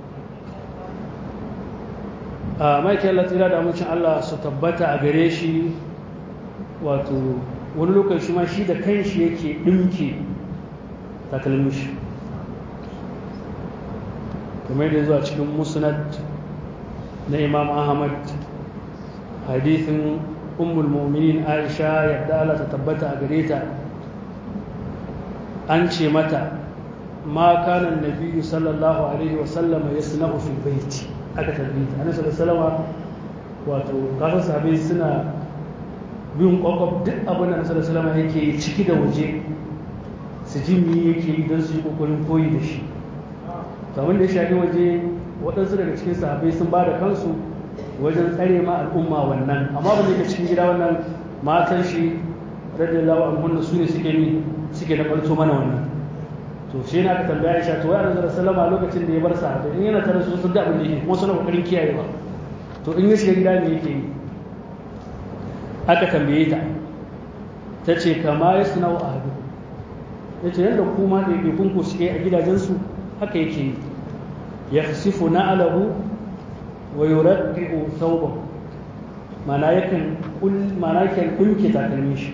Speaker 1: a maiki allah tsira da amincin allah su tabbata a gare shi wato wani lokaci ma shi da kanshi yake ɗinke takalmin shi kamar da zuwa cikin musnad na imam ahmad hadithin ummul mu'minin aisha yadda Allah ta tabbata a gare ta an ce mata ma kana nabiyyu sallallahu alaihi wa sallam yasna'u fil bait aka tabbata annabi sallallahu alaihi wato kasan sahabbai suna bin kwakwab duk abin da nasarar salama yake yi ciki da waje su ji mi yake yi don su yi kokarin koyi da shi kamar da ya shafi waje waɗansu daga cikin sahabbai sun ba da kansu wajen tsare ma al'umma wannan amma ba da cikin gida wannan matan shi radiyallahu anhu su ne suke ni suke da ɓarto mana wannan to shi na ka tambaya Aisha to wai Annabi sallallahu lokacin da ya bar sahabbai in yana tare su sun da abin da yake kuma suna kokarin kiyaye ba to in ya shiga gida me yake yi aka tambaye ta ta ce kama ya suna wa ahadu ya ce yadda kuma da yake kunku suke a gidajensu haka yake yi ya sifu na alahu wa yuraddi'u thawbahu mana yakan mana yakan dinke takalmin shi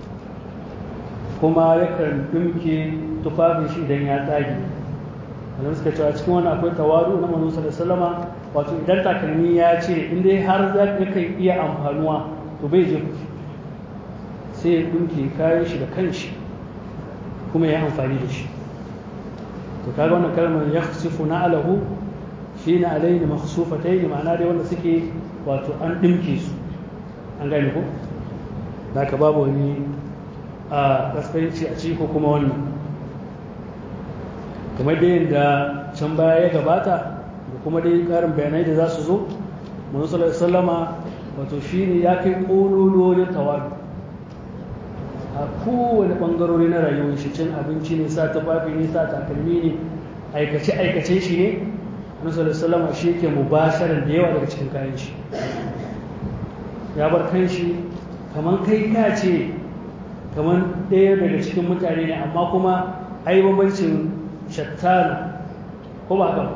Speaker 1: kuma yakan dinke tufafin shi idan ya tsage wannan suka cewa cikin wani akwai tawadu na manzon sallallahu alaihi wasallama wato idan takalmi ya ce in dai har za ka iya amfanuwa to bai je sai ya ɗunke kayan shi da kanshi kuma ya amfani da shi to kaga wannan kalmar ya sifu na alahu shi na alaini makhsufatai ne ma'ana dai wanda suke wato an ɗinke su an gane ko da ka babu wani a kaskanci a ciki ko kuma wannan kamar dai yadda can baya ya gabata da kuma dai ƙarin bayanai da za su zo manzo sallallahu alaihi wasallama wato shi ne ya kai ƙolololin tawadu a kowane ɓangarori na rayuwar shi cin abinci ne sa tufafi ne sa takalmi ne aikace-aikace shi ne annabi salama shi yake mubasharar da yawa daga cikin kayan shi ya bar kanshi kamar kai ka ce kamar ɗaya daga cikin mutane ne amma kuma ai bambancin shattana ko ba haka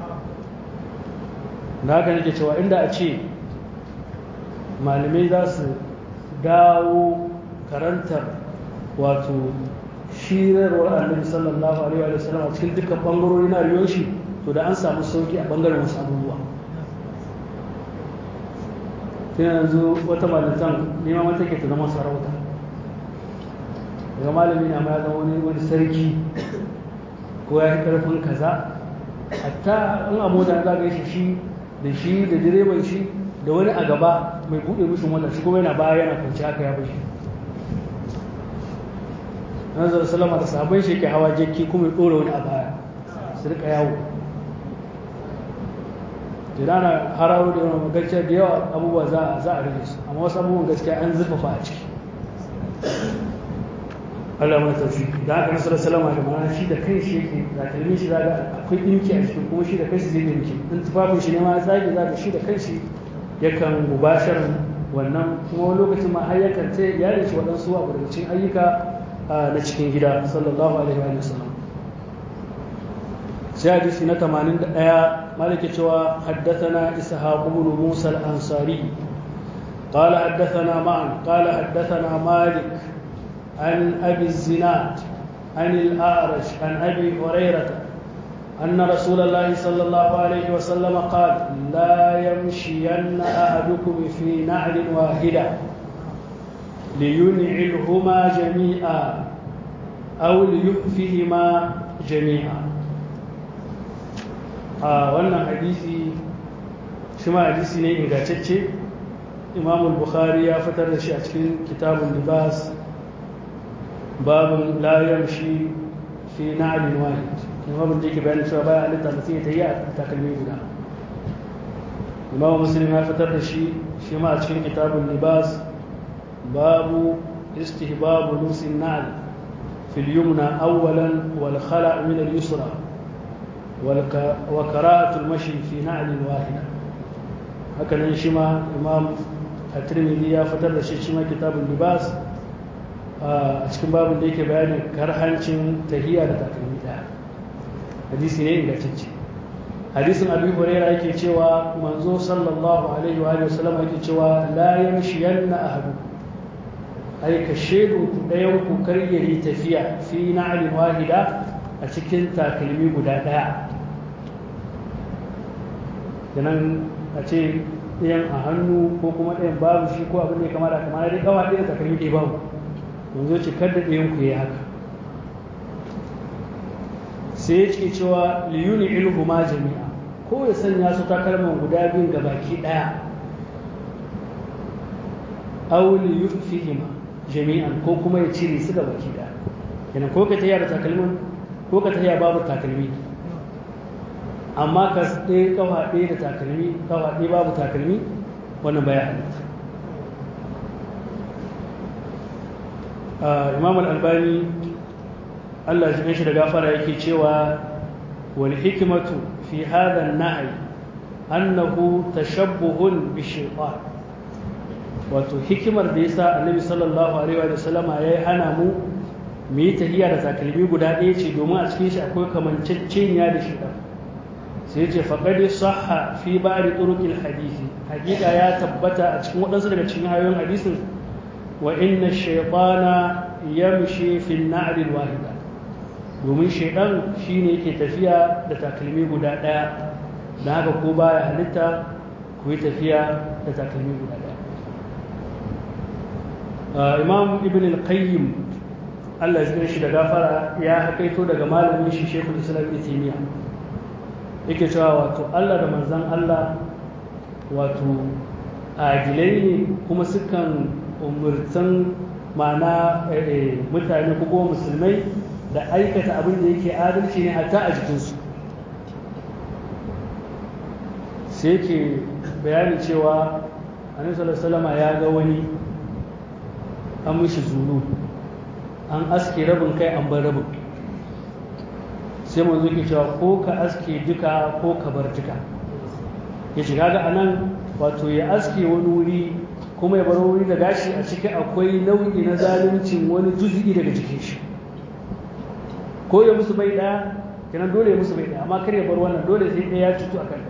Speaker 1: da haka nake cewa inda a ce malamai za su dawo karantar wato shirarwar annabi sallallahu alaihi wa sallam a cikin dukkan bangarori na rayuwar shi to da an samu sauki a bangaren wasu abubuwa tun yanzu wata malintan neman wata ke ta zama sarauta daga malami na ma ya zama wani wani sarki ko ya yi karfin kaza hatta in a mota za ga shi shi da shi da direban shi da wani a gaba mai buɗe mishi mota shi kuma yana baya yana kwanci haka ya bashi nazar salama da sabon shi ke hawa jeki kuma ya ɗora wani a baya su rika yawo idan na hararo da yawan gaskiya da yawa abubuwa za a rage su amma wasu abubuwan gaskiya an zurfafa a ciki Allah mai taushi da haka nasarar salama da mana shi da kai shi yake da kalmin shi zaga akwai ɗinki a cikin kuma shi da kai shi zai ɗinki in tufafin shi ne ma ya tsage zaga shi da kai shi yakan mubashar wannan kuma wani lokacin ma har yakan ta iyalin shi waɗansu abu daga cikin ayyuka na cikin gida sallallahu alaihi wa sallam sai hadisi na 81 malike cewa haddathana ishaq ibn musa al-ansari قال حدثنا معا قال حدثنا مالك عن أبي الزناد عن الأعرج عن أبي هريرة أن رسول الله صلى الله عليه وسلم قال لا يمشين أحدكم في نعل واحدة لينعلهما جميعا أو ليؤفهما جميعا آه وانا حديثي شما حديثي ne ingantacce Imam al-Bukhari ya fitar da shi a cikin kitabun libas babun la yamshi fi na'lin wahid imam da yake bayanin cewa baya halitta mutum ya tayi a takalmi guda imam muslim ya fitar da shi shi ma a cikin kitabun libas babu istihbabu lusin na'l fil yumna awwalan wal khala' min al yusra wa qira'atu al mashi fi na'l wahida haka nan shi ma imam at-tirmidhi ya fitar da shi shi ma kitabun libas a cikin babin da yake bayanin karhancin tahiya da takalmi daya hadisi ne ingantacce hadisin abi huraira yake cewa manzo sallallahu alaihi wa sallam yake cewa la yamshiyanna ahadu ai ka shedu ku dayan ku kar yayi tafiya fi na'lin wahida a cikin takalmi guda daya kenan a ce ɗayan a hannu ko kuma ɗayan babu shi ko abin da ya kamata kamar dai kawa ɗaya takalmi ɗaya babu yanzu ce kar da ɗayan ku yi haka sai ya ce cewa liyuni ilhu ma jami'a ko ya sanya su takalman guda biyun ga baki ɗaya aw li yufihima jami'an ko kuma ya cire su ga baki ɗaya kenan ko ka tafiya da takalmin ko ka tafiya babu takalmi amma ka ɗaya kafa ɗaya da takalmi kafa ɗaya babu takalmi wannan baya halitta imam al-albani Allah ya shi da gafara yake cewa wal hikmatu fi hadha an-nahy annahu tashabbuhun bi shaytan wato hikimar da yasa annabi sallallahu alaihi wa sallama yayi hana mu mu yi tahiya da takalmi guda ɗaya ce domin a cikin shi akwai kamanceceniya da shaytan sai ce faqad sahha fi ba'd turuqil hadisi hakika ya tabbata a cikin waɗansu daga cikin hayoyin hadisin wa inna shaytana yamshi fi an-na'l al-wahida domin shaytan shine yake tafiya da takalmi guda daya dan haka ko baya halitta ku yi tafiya da takalmi guda daya imam ibn al-qayyim Allah ya shi da gafara ya hakaito daga malamin shi Sheikhul Islam Ibn Taymiyyah yake cewa wato Allah da manzon Allah wato adilai ne kuma sukan umurtan ma'ana mutane ko kuma musulmai da aikata abin da yake adalci ne hatta a jikinsu sai ke bayani cewa annabi sallallahu ya ga wani an mishi zulu an aske rabin kai an bar rabin sai manzo ke cewa ko ka aske duka ko ka bar duka ya shiga ga anan wato ya aske wani wuri kuma ya bar wuri da gashi a ciki akwai nau'i na zaluncin wani juzi'i daga jikin shi ko ya musu bai ɗaya kenan dole ya musu bai ɗaya amma kar ya bar wannan dole sai ɗaya ya cutu a kan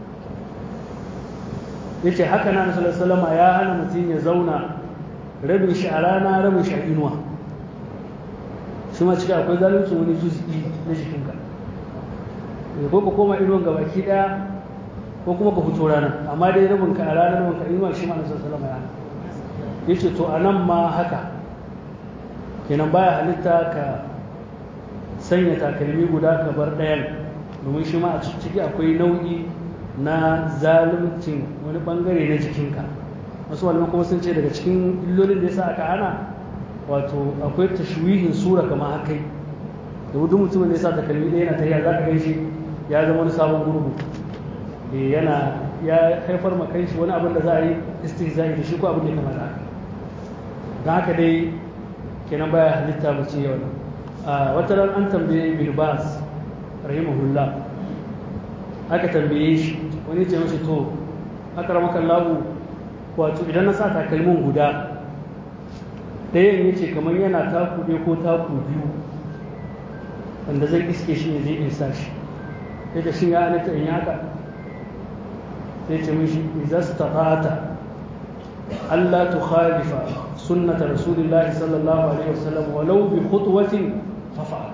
Speaker 1: ya ce haka na nasarar salama ya hana mutum ya zauna rabin shi a rana rabin shi a inuwa shi ma cika akwai zalunci wani juzi'i na jikinka ko ka koma inuwan ga baki ɗaya ko kuma ka fito rana amma dai rabin ka a rana rabin ka inuwa shi ma nasarar salama ya hana ya ce to a nan ma haka kenan baya halitta ka sanya takalmi guda ka bar ɗayan domin shi ma a ciki akwai nau'i na zaluncin wani bangare na jikinka wasu malaman kuma sun ce daga cikin illolin da yasa aka hana wato akwai tashwihin sura kamar haka da duk mutumin da yasa takalmi ɗaya yana tafiya za ka gan shi ya zama wani sabon gurgu yana ya haifar ma kai shi wani abin da za a yi istihza'i da shi ko abin da ya kamata haka don haka dai kenan baya halitta mu ce yau a wata ran an tambaye bilbas rahimahullah aka tambaye shi wani ce mashi to aka ramakan labu wato idan na sa takalmin guda ɗayan ya ce kamar yana taku ɗaya ko taku biyu wanda zai iske shi ne zai in sa shi ya ce shi ya halitta in yaka sai ce mishi izas ta Allah tu khalifa sunnata rasulillahi sallallahu alaihi wasallam walau bi khutwatin fafa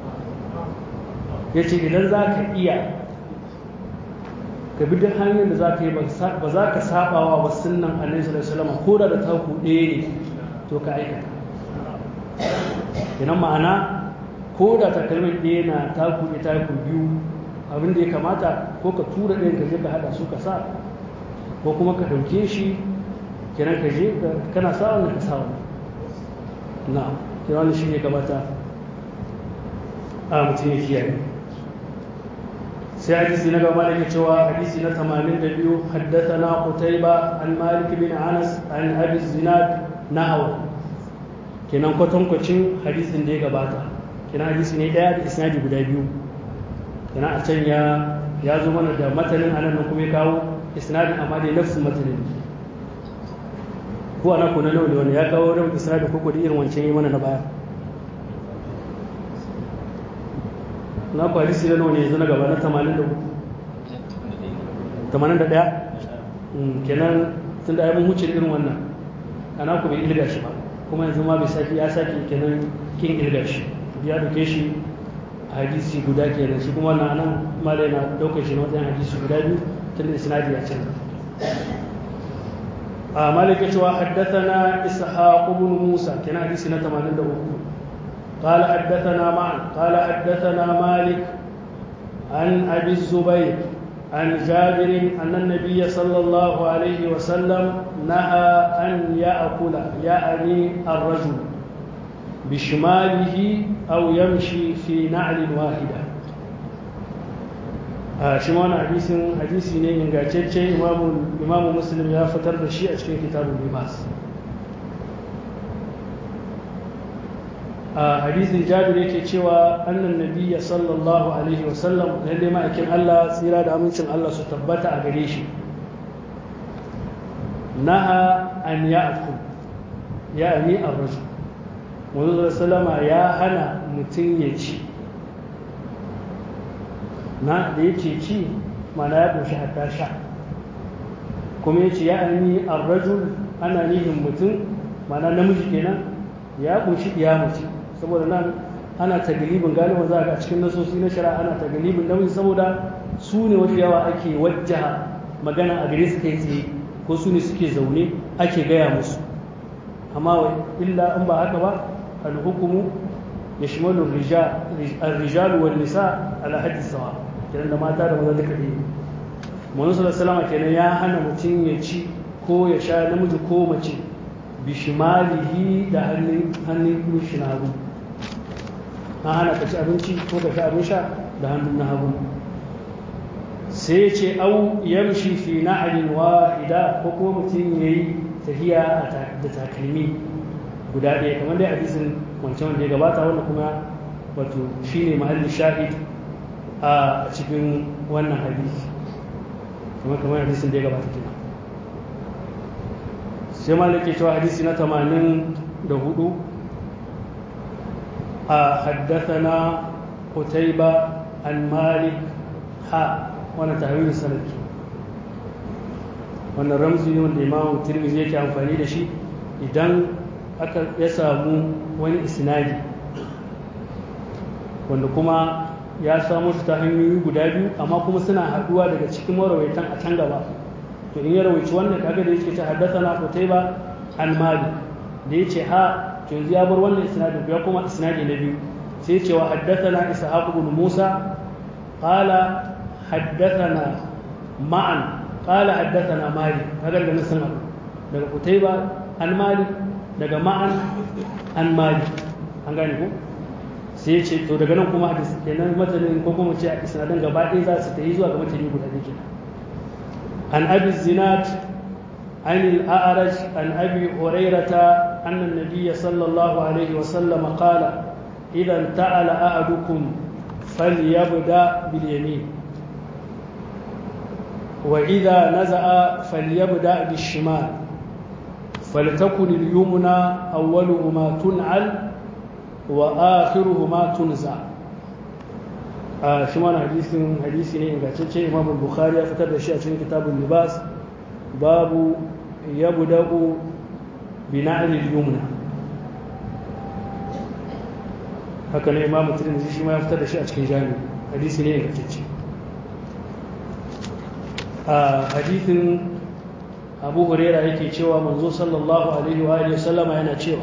Speaker 1: yace idan za ka iya ka bi duk hanyar da za ka yi ba za ka sabawa wa sunnan annabi sallallahu alaihi wasallam ko da da taku ɗaya ne to ka aikata idan ma'ana ko da takalmin ɗaya na taku ɗaya taku biyu abin da ya kamata ko ka tura ɗayan ka je ka haɗa su ka sa ko kuma ka ɗauke shi kenan ka je kana sa wannan ka sa wannan na kenan wannan shi ne kamata a mutum ya kiyaye sai hadisi na gaba da ke cewa hadisi na 82 haddathana qutayba an malik bin anas an abi zinad nahwa kenan kwatankwacin hadisin da ya gabata kenan hadisi ne daya da isnadi guda biyu kenan a can ya ya zo mana da matanin anan nan kuma ya kawo isnadin amma dai nafsin matanin ko ana ko na nawa ne wanda ya kawo rabin isnadin ko ko da irin wancan yi mana na baya na ku hadisi na nawa ne yanzu na gaba na 83 81 kenan tun da mun huce irin wannan ana ku bai ilga shi ba kuma yanzu ma bai saki ya saki kenan kin ilga shi ya dauke shi hadisi guda kenan shi kuma wannan anan malai na daukar shi na wajen hadisi guda biyu tun da isnadi ya canza a malaka cewa haddathana ishaq ibn musa kenan hadisi na 83 قال حدثنا معا قال حدثنا مالك عن أبي الزبير عن جابر أن النبي صلى الله عليه وسلم نهى أن يأكل يعني الرجل بشماله أو يمشي في نعل واحدة shi ma wani hadisin hadisi ne ingantacce imamu muslim ya fitar da shi a cikin kitabun libas a hadisin jabir yake cewa annan nabiyya sallallahu alaihi wasallam lalle ma'aikin Allah tsira da amincin Allah su tabbata a gare shi naha an ya'kul ya ni ar-rajul Muhammadu sallama ya hana mutum ya ci na da yake ci mana ya ƙunshi hatta sha kuma ya ce ya ni ar-rajul ana nihin mutum mana namiji kenan ya ƙunshi iya mace saboda nan ana tagalibin galiba za ga cikin nasosi na shari'a ana tagalibin namiji saboda su ne wasu yawa ake wajjaha magana a gare su kai tsaye ko su ne suke zaune ake gaya musu amma illa in ba haka ba alhukumu ya shimalu rijal wal nisa ala haddi sawa kenan da mata da maza duka ɗaya Muhammadu sallallahu alaihi kenan ya hana mutum ya ci ko ya sha namiji ko mace bishimalihi da hannun hannun shi na hagu an hana ka ci abinci ko ka sha abin sha da hannun na hagu sai ce au yamshi fi na'alin wahida ko kuma mutum ya yi tafiya da takalmi guda ɗaya kamar dai hadisin wancan wanda ya gabata wanda kuma wato shine mahallin shahid a cikin wannan hadisi kuma kamar hadisin da ya gabata kenan sai malaki cewa hadisi na 84 a haddathana qutayba an malik ha wannan tahwil sanad wannan ramzi ne wanda imamu tirmidhi yake amfani da shi idan aka ya samu wani isnadi wanda kuma ya samu su ta hanyoyi guda biyu amma kuma suna haduwa daga cikin marawaitan a can gaba to in ya rawaici wannan kaga da yake ce haddathana qutayba an malik da yace ha to yanzu ya bar wannan isnadin ya kuma isnadi na biyu sai ya ce wa haddathana ishaq ibn musa qala haddathana ma'an qala haddathana malik kaga da nasan abu daga qutayba an malik daga ma'an an malik an gane ko sai ya ce to daga nan kuma hadisi kenan matanin ko kuma ce a isnadin gaba ɗaya za su tafi zuwa ga matani guda ɗaya kenan عن أبي الزناد عن الأعرج عن أبي هريرة أن النبي صلى الله عليه وسلم قال إذا انتعل أحدكم فليبدأ باليمين وإذا نزع فليبدأ بالشمال فلتكن اليمنى أولهما تنعل وآخرهما تنزع a shi mana hadisin hadisi ne ingantacce imam bukhari ya fitar da shi a cikin kitabun libas babu ya buda'u bina'il yumna haka ne imam tirmidhi shi ma ya fitar da shi a cikin jami hadisi ne ingantacce a hadisin abu huraira yake cewa manzo sallallahu alaihi wa alihi sallama yana cewa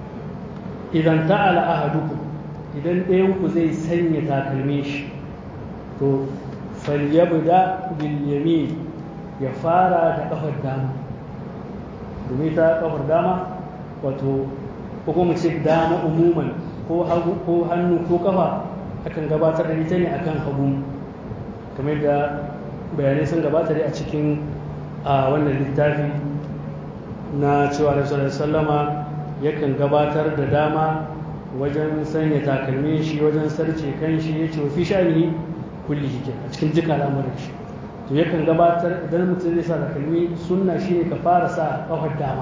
Speaker 1: idan ta'ala ahadukum idan ɗayanku zai sanya takalmin shi to falyabda bil yamin ya fara da kafar dama domin ta kafar dama wato ko kuma ce dama umuman ko hagu ko hannu ko kafa akan gabatar da ita ne akan hagu kamar da bayanai sun gabata dai a cikin a wannan littafi na cewa da sallama yakan gabatar da dama wajen sanya takalmi shi wajen sarce kan shi ya ce fi sha'ani kulli shi a cikin duka al'amuran shi to yakan gabatar idan mutum zai sa takalmi sunna shi ne ka fara sa kafar dama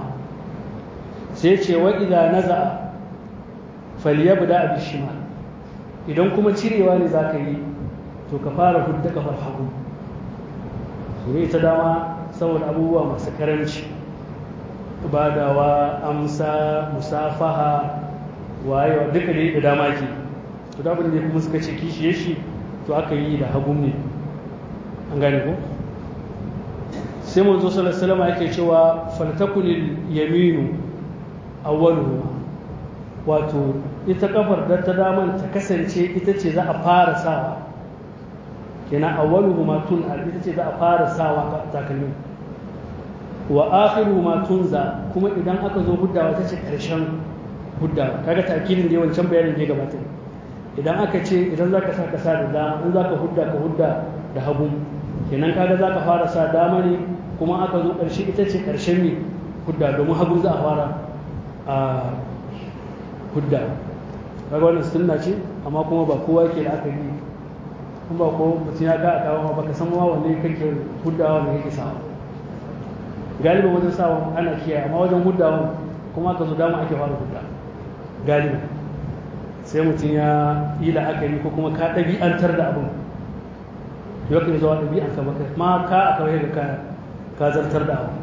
Speaker 1: sai ce wa idza naza falyabda bi shimal idan kuma cirewa ne zaka yi to ka fara hudda kafar hagu ne ita dama saboda abubuwa masu karanci badawa amsa musafaha wayewa duka da da dama ke to da abin da kuma suka ce kishiye shi to aka yi da hagun ne an gane ko sai manzo sallallahu alaihi wasallam yake cewa faltakunil yaminu awwaluhu wato ita kafar da ta daman ta kasance ita ce za a fara sawa kenan awwaluhu ma tun ita ce za a fara sawa takalmin wa akhiru ma tunza kuma idan aka zo huddawa ta ce karshen hudda kaga takilin da wancan bayanin da ya gabata idan aka ce idan zaka sa ka sa da dama in zaka hudda ka hudda da hagu kenan kaga zaka fara sa dama ne kuma aka zo karshe ita ce karshen ne hudda domin hagu za a fara a hudda kaga wannan sunna ce amma kuma ba kowa yake da aka yi kuma ba ko mutum ya ka a kawo baka san ma wanne kake huddawa ne kake sawa galiba wajen sawa ana kiyaye amma wajen huddawa kuma aka zo dama ake fara hudda galiba sai mutum ya yi la'akari ko kuma ka ɗabi'antar da abin yau kan zuwa ɗabi'anka baka ma ka a kawai ga ka zartar da abu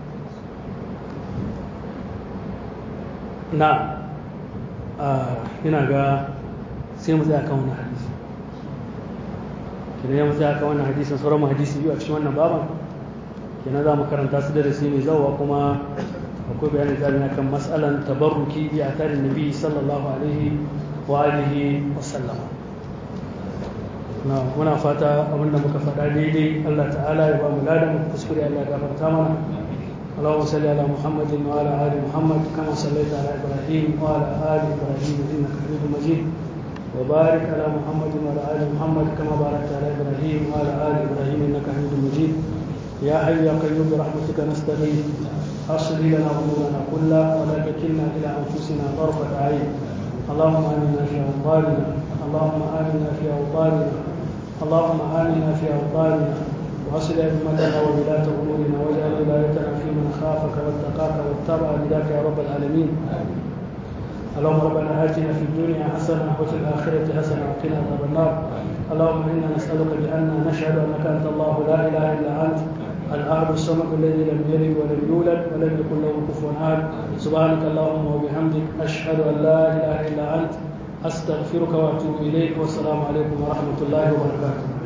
Speaker 1: na ina ga sai mu tsaya kan wannan hadisi kenan ya mu tsaya kan wannan hadisin sauran mu hadisi biyu a cikin wannan baban kenan za mu karanta su da rasi mai zauwa kuma akwai bayanin zami na kan matsalan tabarruki bi a tarin nabi sallallahu alaihi wa alihi wa sallama na muna fata abinda muka faɗa daidai Allah ta'ala ya ba mu ladan kuskure Allah ya gafarta mana اللهم صل على محمد وعلى ال محمد كما صليت على ابراهيم وعلى ال ابراهيم انك حميد مجيد وبارك على محمد وعلى ال محمد كما باركت على ابراهيم وعلى ال ابراهيم انك حميد مجيد يا حي يا قيوم برحمتك نستغيث اصلح لنا امورنا كلها ولا تكلنا الى انفسنا طرفه عين اللهم امنا في اوطاننا اللهم امنا في اوطاننا اللهم امنا في اوطاننا واصل أئمتنا وولاة أمورنا واجعل ولايتنا في من خافك واتقاك واتبع رداك يا رب العالمين اللهم ربنا آتنا في الدنيا حسنة وفي الآخرة حسنة وقنا عذاب النار اللهم إنا نسألك بأن نشهد أنك أنت الله لا إله إلا أنت الأحد الصمد الذي لم يلد ولم يولد ولم يكن له كفوا أحد سبحانك اللهم وبحمدك أشهد أن لا إله إلا أنت أستغفرك وأتوب إليك والسلام عليكم ورحمة الله وبركاته